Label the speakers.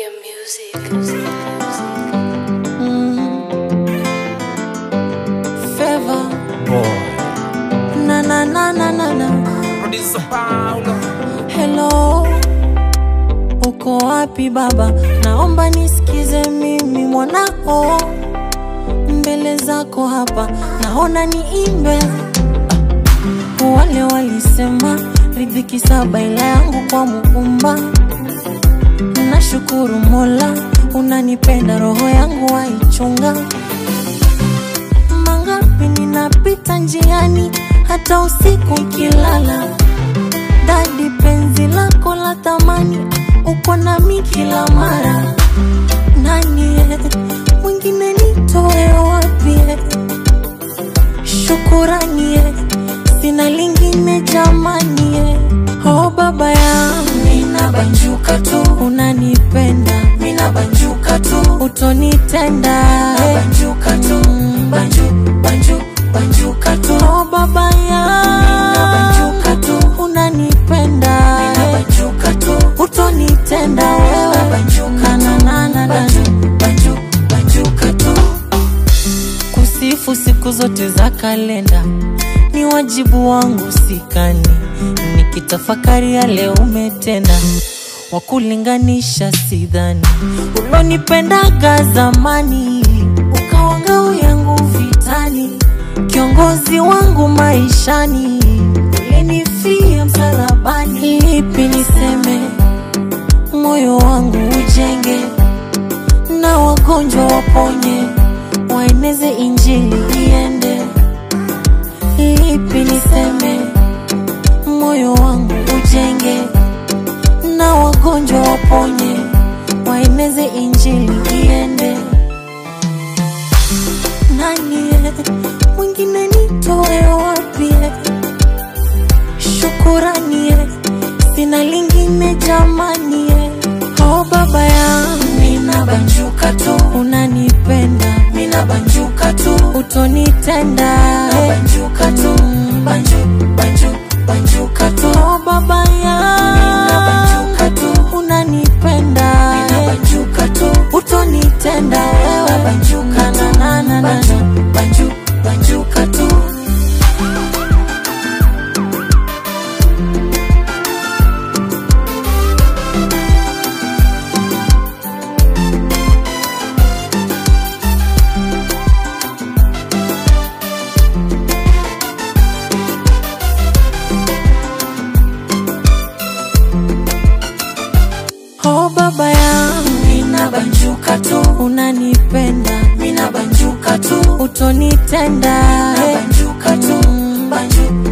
Speaker 1: Gambia music.
Speaker 2: Favor. Na na na na na na.
Speaker 3: Producer Paulo.
Speaker 2: Hello, uko wapi baba? Naomba nisikize mimi mwanao, mbele zako hapa naona niimbe. Ah, Wale walisema riziki saba ila yangu kwa Muumba. Nashukuru Mola, unanipenda roho yangu waichunga. Mangapi ninapita njiani, hata usiku ikilala dadi penzi lako la thamani uko nami kila mara nani eh, mwingine nitoe wapi eh? shukurani eh, sina lingine jamani eh. oh baba yangu ninabanjuka tu unanipenda minabanjuka tu utonitenda eh. banjuka tu banju, banju, banjuka tu oh baba yangu ninabanjuka tu unanipenda minabanjuka tu utonitenda wewe banjuka na na na na banju, banjuka tu kusifu siku zote za kalenda ni wajibu wangu sikani nikitafakari yale umetenda wakulinganisha sidhani ulonipendaga zamani ukawangau yangu vitani kiongozi wangu maishani ulinifia msalabani lipi niseme moyo wangu ujenge na wagonjwa waponye waeneze injili iende lipi niseme moyo wangu ujenge na wagonjwa waponye waeneze injili iende nani eh, mwingine nitoe wapi eh? shukurani eh, sina lingine jamani eh. oh baba yangu ninabanjuka tu unanipenda minabanjuka tu utonitenda eh. banjuka tu banju, banju, banjuka tu oh baba yangu ninabanjuka tu unanipenda minabanjuka tu utonitenda wewe banjuka na na na na banju, banjuka tu Oh baba yangu ninabanjuka tu unanipenda minabanjuka tu utonitenda banjuka tu banju,